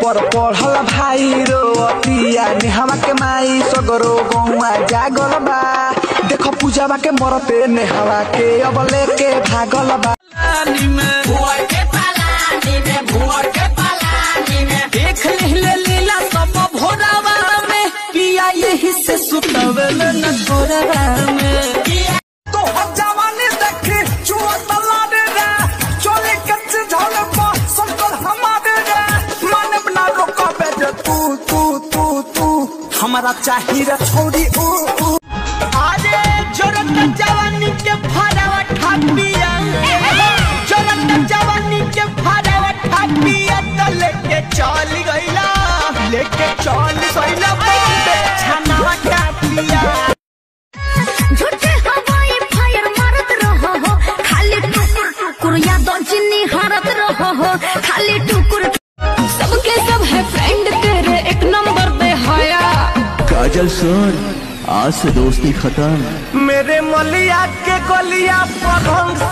पर पढ़ल भाई रो अतिया नेहवा के माई सगरो गौआ जागल बा देखो पूजावा के मरते नेहवा के अब लेके भागल बा देख ले लीला सब भोरावा में पिया यही से सुतवल न थोरावा में तो जवानी देखी चुआ तलारे रे चोले कच्चे झोले पा संकल हमारे रे माने बना रोका बेटे तू तू तू तू हमारा चाहिए रे छोड़ी ऊ ऊ अरे जोरत जवानी के फरावा ठापिया जोरत जवानी के फरावा ठापिया तो लेके चल गइला लेके चल गइला बॉम्बे छनावा ठापिया झूठे हवाई फायर मारत रहो हो खाली टुकुर टुकुर यादों जिन्नी हारत रहो हो खाली टुकुर सबके सब है फ्रेंड तेरे एक नंबर पे हाया काजल सुन आज से दोस्ती खत्म मेरे मलिया के गलिया पभंग